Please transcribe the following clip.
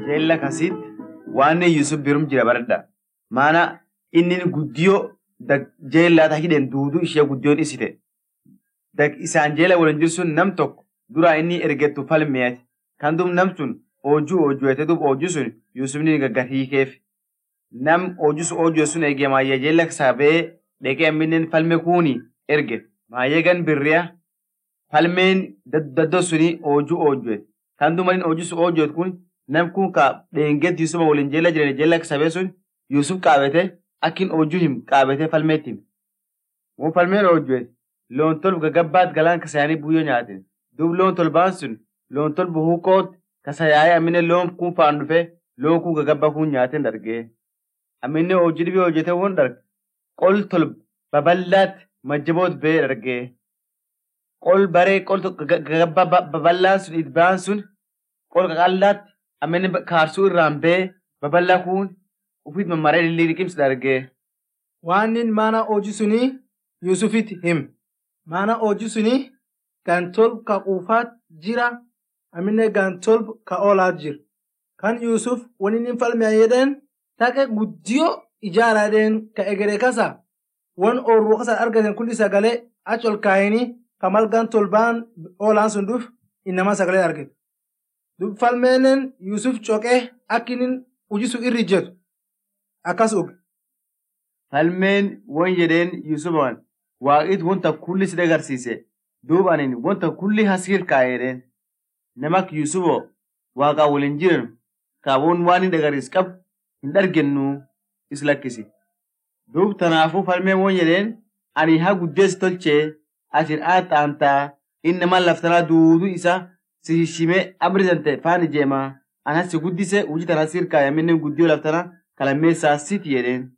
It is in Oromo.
jeella kasit waan Yusuf birum jira baradha. Maana inni guddiyoo jeellaa ta hidhen duuduu ishee guddiyoon isite. Isaan jeela waliin jirsun nam tokko duraa inni ergettu falmeeti. Kan duub nam sun oojuu oojuete duub oojuu sun Yusufni gaggahiikeef. Nam oojuu sun oojuu sun eegee maayyee jeella sabee dhaqee amminen falme kuuni erge. Maayyee gan birriya falmeen daddoo suni oojuu oojuete. Kan duub malin oojuu sun oojuete kun nam kun ka dheengeet Yusuf waliin jeella jiran jeella sabee sun Yusuf qaabete akkin oojuu him qaabete falmeetti him. Mun falmeen oojuete loon tolba gagabbaat galaan kasayaanii buyyoo nyaaten. Duub loon tolbaan sun loon tolba huuqoot kasayaayee ammine loon kun faan dhufe loon kun gagabba kun nyaaten dargee. Ammine hojii dhibii hojjete won darge qol tolba babal'aat majjaboot bee dargee. Qol baree qol gagabba babal'aan sun idbaan sun qol qaqallaatti ammine kaarsuu irraan bee babal'aa kun ufit mammaree liqimsi dargee. Waannin maana hojii sunii Yusufitti him. Maana hojii sunii gantolb ka quufaat jira amine gantolb ka oolaat jira. Kan Yusuf wani inni falme jedheen taqe guddiyo ijaara jedheen ka egeree kasa wan oorruu kasa argatan kulli sagalee achi ol kaayanii ka mal gantolbaan oolaan sun dhuf innama sagalee argate. Dub falmeenen Yusuf coqee akkinin hojii sun irri jedhu akkas uge. Falmeen won jedheen Yusufaman waaqit wanta kulli si agarsiise duub anin wanta kulli hasiir kaayedheen nama akka Yusufoo waaqaa waliin jiran kaawwan waan hin agarsiis qabu hin argennu is lakkisi. Duub tanaafuu falmeen won jedheen ani haa guddeessi tolchee asin aaxaantaa inni nama laftanaa duuduu isa si hishimee abrisante faan ijeemaa ana si guddise hojii tana hasiir kaayaminne guddiyoo laftanaa kalammeessaa siti jedheen.